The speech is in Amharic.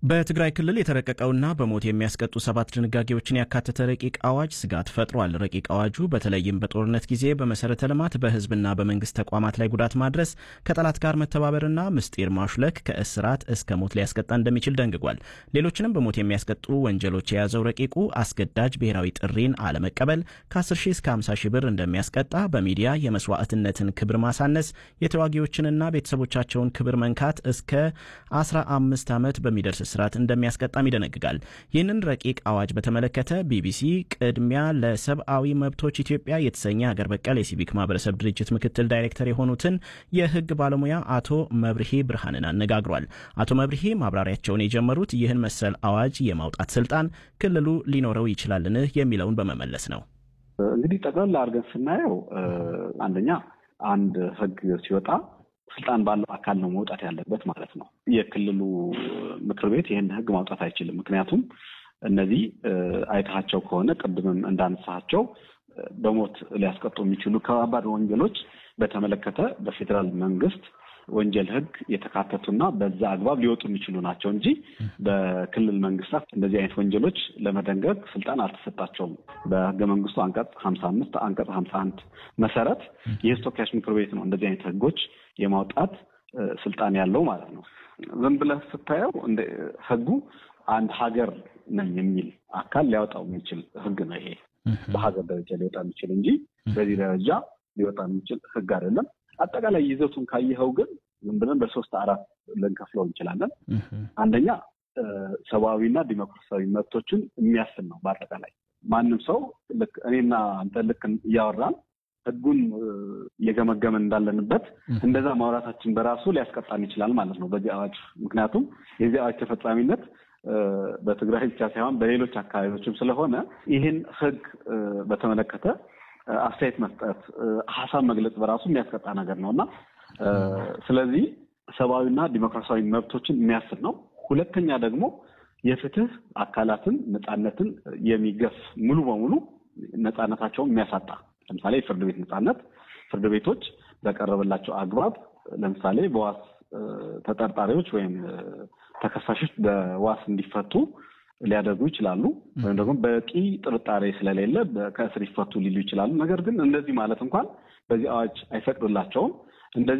በትግራይ ክልል የተረቀቀውና በሞት የሚያስቀጡ ሰባት ድንጋጌዎችን ያካተተ ረቂቅ አዋጅ ስጋት ፈጥሯል። ረቂቅ አዋጁ በተለይም በጦርነት ጊዜ በመሰረተ ልማት በሕዝብና በመንግስት ተቋማት ላይ ጉዳት ማድረስ፣ ከጠላት ጋር መተባበርና ምስጢር ማሹለክ ከእስራት እስከ ሞት ሊያስቀጣ እንደሚችል ደንግጓል። ሌሎችንም በሞት የሚያስቀጡ ወንጀሎች የያዘው ረቂቁ አስገዳጅ ብሔራዊ ጥሪን አለመቀበል ከ10 ሺህ እስከ 50 ሺህ ብር እንደሚያስቀጣ፣ በሚዲያ የመስዋዕትነትን ክብር ማሳነስ፣ የተዋጊዎችንና ቤተሰቦቻቸውን ክብር መንካት እስከ 15 ዓመት በሚደርስ እስራት እንደሚያስቀጣም ይደነግጋል። ይህንን ረቂቅ አዋጅ በተመለከተ ቢቢሲ ቅድሚያ ለሰብአዊ መብቶች ኢትዮጵያ የተሰኘ ሀገር በቀል የሲቪክ ማህበረሰብ ድርጅት ምክትል ዳይሬክተር የሆኑትን የህግ ባለሙያ አቶ መብርሄ ብርሃንን አነጋግሯል። አቶ መብርሄ ማብራሪያቸውን የጀመሩት ይህን መሰል አዋጅ የማውጣት ስልጣን ክልሉ ሊኖረው ይችላልን የሚለውን በመመለስ ነው። እንግዲህ ጠቅላላ አድርገን ስናየው አንደኛ አንድ ህግ ሲወጣ ስልጣን ባለው አካል ነው መውጣት ያለበት ማለት ነው። የክልሉ ምክር ቤት ይህን ህግ ማውጣት አይችልም። ምክንያቱም እነዚህ አይታቸው ከሆነ ቅድምም እንዳነሳቸው በሞት ሊያስቀጡ የሚችሉ ከባባድ ወንጀሎች በተመለከተ በፌዴራል መንግስት ወንጀል ህግ የተካተቱና በዛ አግባብ ሊወጡ የሚችሉ ናቸው እንጂ በክልል መንግስታት እንደዚህ አይነት ወንጀሎች ለመደንገግ ስልጣን አልተሰጣቸውም። በህገ መንግስቱ አንቀጽ ሀምሳ አምስት አንቀጽ ሀምሳ አንድ መሰረት የህዝብ ተወካዮች ምክር ቤት ነው እንደዚህ አይነት ህጎች የማውጣት ስልጣን ያለው ማለት ነው። ዝም ብለህ ስታየው ህጉ አንድ ሀገር ነኝ የሚል አካል ሊያወጣው የሚችል ህግ ነው። ይሄ በሀገር ደረጃ ሊወጣ የሚችል እንጂ በዚህ ደረጃ ሊወጣ የሚችል ህግ አይደለም። አጠቃላይ ይዘቱን ካየኸው ግን ዝም ብለን በሶስት አራት ልንከፍለው እንችላለን። አንደኛ ሰብአዊና ዲሞክራሲያዊ መብቶችን የሚያስብ ነው። በአጠቃላይ ማንም ሰው ልክ እኔና አንተ ልክ እያወራን ህጉን እየገመገመን እንዳለንበት እንደዛ ማውራታችን በራሱ ሊያስቀጣን ይችላል ማለት ነው በዚህ አዋጅ። ምክንያቱም የዚህ አዋጅ ተፈጻሚነት በትግራይ ብቻ ሳይሆን በሌሎች አካባቢዎችም ስለሆነ ይህን ህግ በተመለከተ አስተያየት መስጠት፣ ሀሳብ መግለጽ በራሱ የሚያስቀጣ ነገር ነው እና ስለዚህ ሰብአዊና ዲሞክራሲያዊ መብቶችን የሚያስብ ነው። ሁለተኛ ደግሞ የፍትህ አካላትን ነፃነትን የሚገፍ ሙሉ በሙሉ ነፃነታቸውን የሚያሳጣ ለምሳሌ የፍርድ ቤት ነፃነት ፍርድ ቤቶች በቀረበላቸው አግባብ ለምሳሌ በዋስ ተጠርጣሪዎች ወይም ተከሳሾች በዋስ እንዲፈቱ ሊያደርጉ ይችላሉ። ወይም ደግሞ በቂ ጥርጣሬ ስለሌለ ከእስር ይፈቱ ሊሉ ይችላሉ። ነገር ግን እንደዚህ ማለት እንኳን በዚህ አዋጅ አይፈቅዱላቸውም። እንደዚህ